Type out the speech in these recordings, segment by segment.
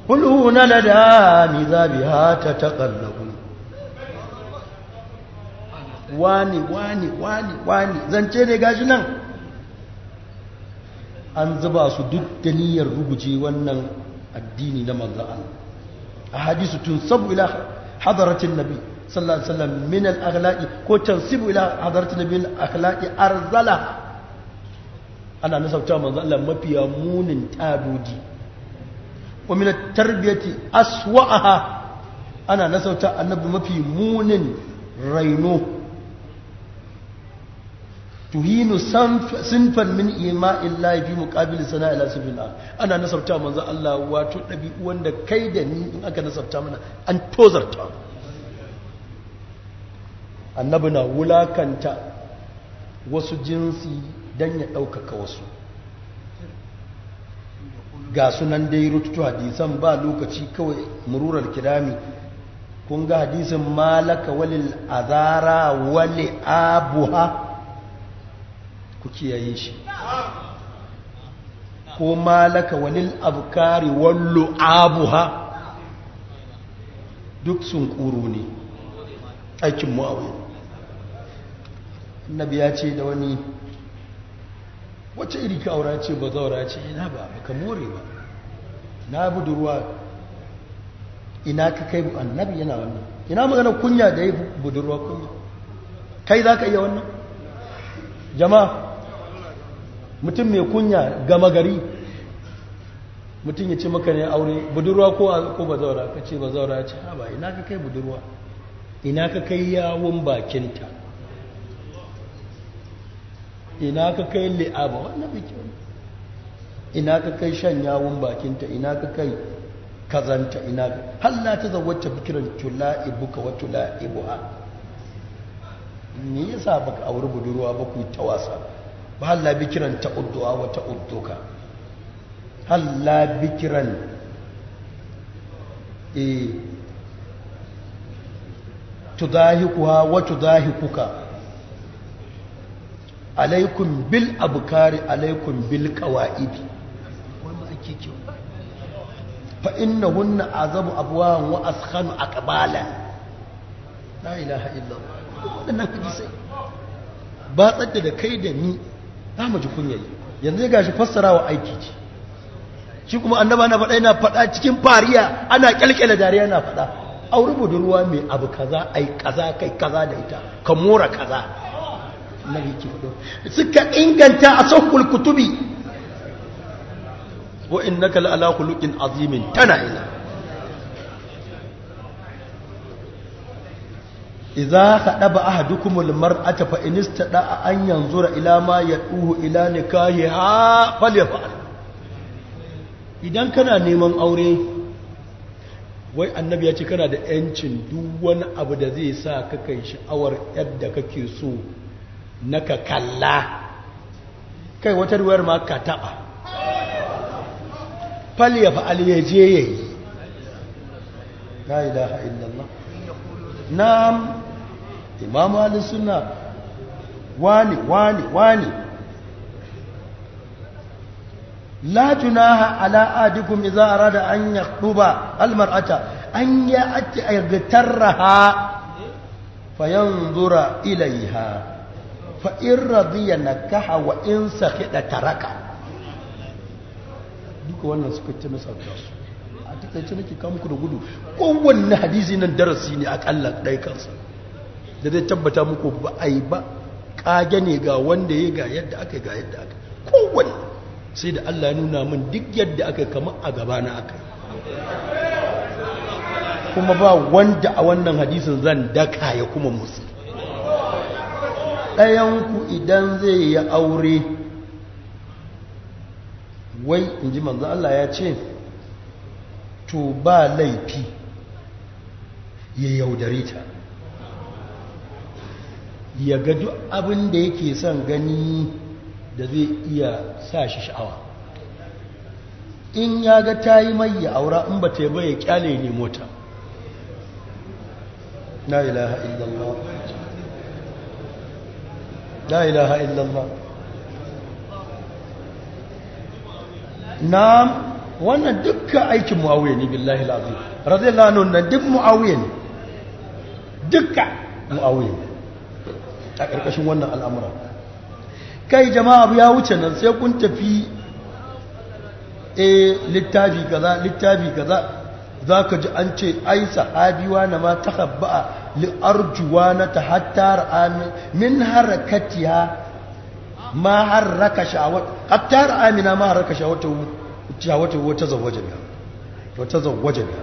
huluna ladami zabiha ta taqallabu wani wani wani wani zance ne gashi nan an zuba su duk da niyyar ruguje wannan addini na manzo Allah a hadisu tun sabu ila hadaratin nabi sallallahu alaihi wasallam min al-akhlaqi ko tansibu ila hadaratin nabi min al-akhlaqi arzala ana nasabta manzo Allah mafiya munin tadoji wa min at-tarbiyati aswa'aha ana nasabta annabi mafi munin raino tuhinu sinfan min ima'in laifi muƙabili sana ila sifila ana nasabta manzo Allah wato ɗabi'u wanda kai da ni in aka nasabta mana an tozarta annabi na wulakanta wasu jinsi don ya ɗaukaka wasu ga sunan dai rututu hadisan ba lokaci kawai mururar kirami kun ga hadisin malaka walil azara wali abuha ku kiyaye shi ko malaka walil abkari wallo abuha duk sun kuro ne aikin mu'awiyar annabi ya ce da wani wacce iri ka aura ce ba zaura ce ina ba baka more ba na budurwa ina ka kai annabi yana wannan ina magana kunya da ya budurwa kunya kai za ka iya wannan jama'a mutum mai kunya gama gari mutum ya ce maka ne aure budurwa ko ba zaura ka ce ba zaura ya ce ha ba ina ka kai budurwa ina ka kai yawon bakinta ina ka kai li'aba wannan bikin ina ka kai shan yawon bakinta ina ka kai kazanta ina ka halla ta zawacce bikiran tula'ibuka wa tula'ibuha me yasa baka auri budurwa ba ku ta wasa ba halla bikiran ta udduwa wa ta udduka halla bikiran e tudahikuha wa tudahikuka alaikum bil abkari alaikum bil qawaidi wannan ake kyau fa innahunna azabu abwan wa askhanu aqbala la ilaha illallah wadannan hadisai ba tsadda da kai da ni za mu ji kunyayi yanzu ga shi fassarawa aiki ce shi kuma annaba na faɗa yana faɗa cikin fariya ana kyalkyala dariya na faɗa aure budurwa mai abu kaza ai kaza kai kaza da ita ka mora kaza nabi ke faɗo suka inganta a sahul kutubi wa innaka la ala khuluqin azimin tana ila idza khadaba ahadukumul mar'ata fa in istada an yanzura ila ma yaduhu ila nikahiha falyaf'al idan kana neman aure wai annabi ya ce kana da yancin duk wani abu da zai sa ka kai sha'awar yadda kake so na ka kalla kai wata ruwar ma ka taɓa fal ya fa'al ya je ya yi la ilaha illallah na'am imamu halin suna wani wani wani la junaha ala adikum idza arada an yakhduba almar'ata an ya'ti aygatarraha fayanzura ilayha fa in radiya nakaha wa in sakhida taraka duka wannan suka ce masa su a takaice nake kawo muku da gudu kowanne hadisi nan darasi ne akalla ɗai kansa da zai tabbata muku ba a yi ba ƙage ne ga wanda ya ga yadda aka ga yadda aka kowanne sai da Allah ya nuna min duk yadda aka kama a gabana aka kuma ba wanda a wannan hadisin zan daka ya kuma musu ɗayanku idan zai yi aure wai in ji manzo Allah ya ce to ba laifi ya yaudare ta ya ga duk abin da yake son gani da zai iya sa shi sha'awa in ya ga ta yi mai ya aura in ba ta yi ya kyale ne mota la ilaha illallah la ilaha illallah na wannan dukkan aikin muawiya ne billahi lazim radiyallahu anhu nan duk muawiya ne dukkan muawiya ne a ƙarƙashin wannan al'amura kai jama'a abu ya wuce nan sai kun tafi e littafi kaza littafi kaza za ka ji an ce ai sahabiwa na ma ta habba'a li'arjuwa na ta hattar min harakatiya ma harraka sha'awat hattar amina ma harraka sha'awata wata zawaje biya wata zawaje biya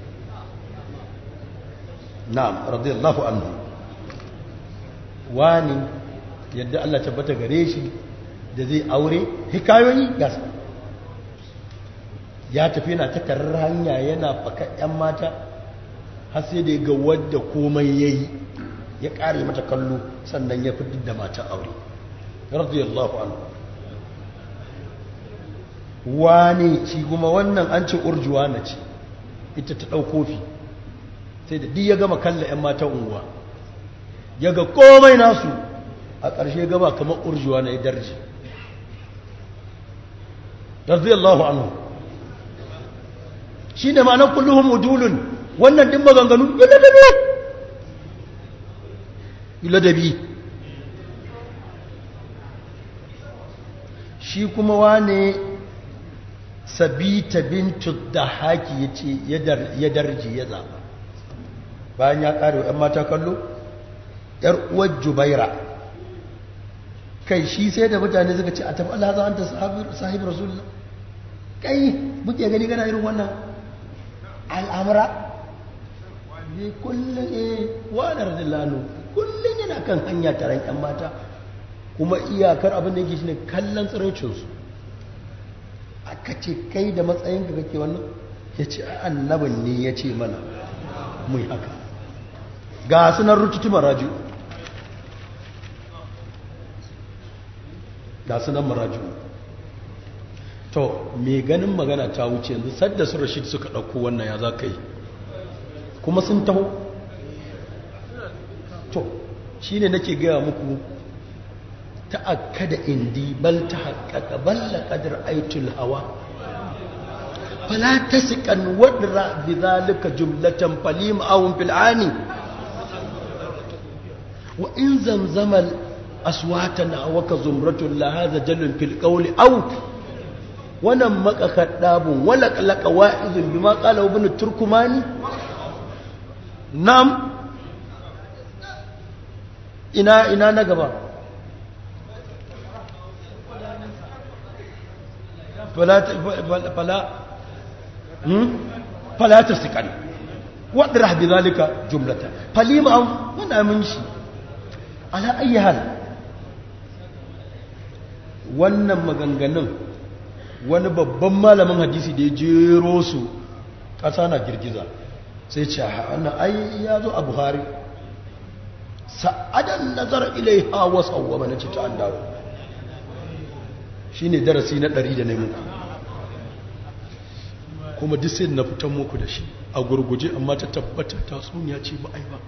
na'am radiyallahu anhu wani yadda Allah tabbata gare shi da zai aure hikayoyi gasa ya tafi yana ta tarar hanya yana faka 'yan mata har sai da ga wadda komai ya yi ya ƙare mata kallo sannan ya fi da mata aure radiyallahu anhu wani shi kuma wannan an ce urjuwa na ce ita ta ɗau kofi sai da ya gama kalla 'yan mata unguwa ya ga komai nasu a ƙarshe gaba kamar urjuwa na ya darji radiyallahu anhu shi ne ma'anar kulluhun udulun wannan ɗin maganganu iladabi iladabi shi kuma wane sabita bintu da haki ya ce ya darji ya zaɓa bayan ya ƙare ‘yan mata kallo ‘yar uwar jubaira kai shi sai da mutane suka ce a tafi Allah za a ta sahib rasulullah kai muke gani gana irin wannan al'amura ne kullum e wanar zillano kullum yana kan hanya taron ‘yan mata kuma iyakar abin da yake shi ne kallon tsiraicinsu aka ce kai da matsayin ka kake wannan ya ce annabin ne ya ce mana mai haka ga sunan rututu maraju ga sunan maraju to mai ganin magana ta wuce yanzu sadda su rashid suka ɗauko wannan ya za ka yi kuma sun taho to shi ne nake gaya muku ta'akkada indi bal ta haƙaƙa balla ƙadar aitul hawa fala ta siƙan wadda bi zalika jumlatan falim awun fil'ani wa in zamzamal aswatan awaka zumratun la hadha jalun fil qawli aw wannan makakaddabun wala qalqa wa'izun bima qala ibn turkumani nam ina ina na gaba fala fala hmm fala tasqani wadrah bidhalika jumlatan falima aw wannan mun shi ala ayi hal wannan maganganun wani babban malamin hadisi da ya jero su ƙasa na girgiza sai ce wannan ai ya zo a buhari sa'adan nazar ilai hawa sauwa na ce ta an dawo shi ne darasi na ɗari da na muku kuma duk sai na fitan muku da shi a gurguje amma ta tabbatar tatsuniya ce ba ai ba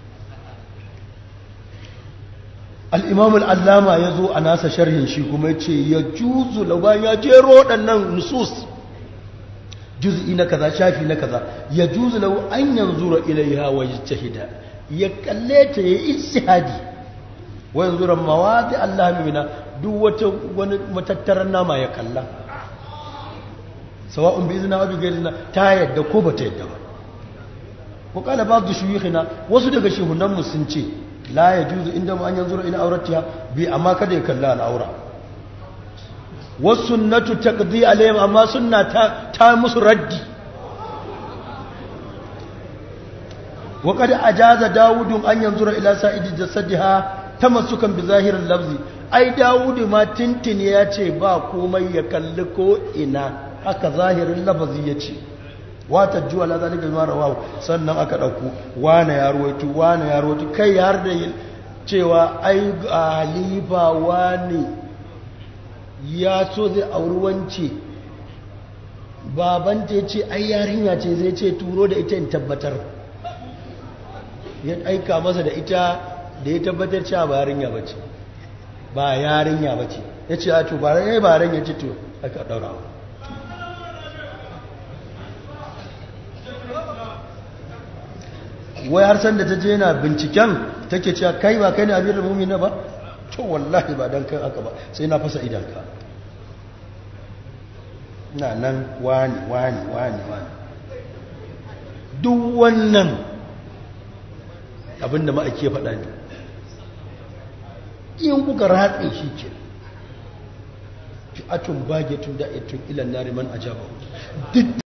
al'imam al'allama ya zo a nasa sharhin shi kuma ya ce ya juzu lauban ya jero waɗannan nusus juz'i na kaza shafi na kaza ya juzu lau an yanzu ra ilaiha wa jahida ya kalle ta ya ishihadi wa yanzu ra mawadi Allah mina duk wata wani matattarar nama ya kalla sawa'un bi izina wa bi gairina ta yadda ko ba ta yadda ba ko kala ba su shuyukhina wasu daga shehunan mu sun ce la ya juzu inda mu an yanzu ila auratiya bi amma kada ya kalla al'aura wasu sunnatu taqdi alayhim amma sunna ta ta musu raddi wa qad ajaza dawud an yanzu ila sa'idi jasadiha tamassukan bi zahirin lafzi ai dawud ma tintin ya ce ba komai ya kalli ko ina haka zahirin lafazi ya ce wata juwa la zalika bima rawahu sannan aka dauko wane ya ruwaito wane ya ruwaito kai har da cewa ai halifa wane ya so zai auri wance babanta ya ce ai yarinya ce zai ce turo da ita in tabbatar ya aika masa da ita da ya tabbatar cewa ba yarinya bace ba yarinya bace ya ce a to ba rai ba ran ya ce to aka daura wai har san da ta je na binciken take cewa kai ba kai ne amirul mu'minin ba to wallahi ba dan kai aka ba sai na fasa idanka na nan wani wani wani wani duk wannan abinda ma'aiki ya faɗa ne in kuka ratse shi ke fi'atun bagetun da'itun ilan nariman ajabahu duk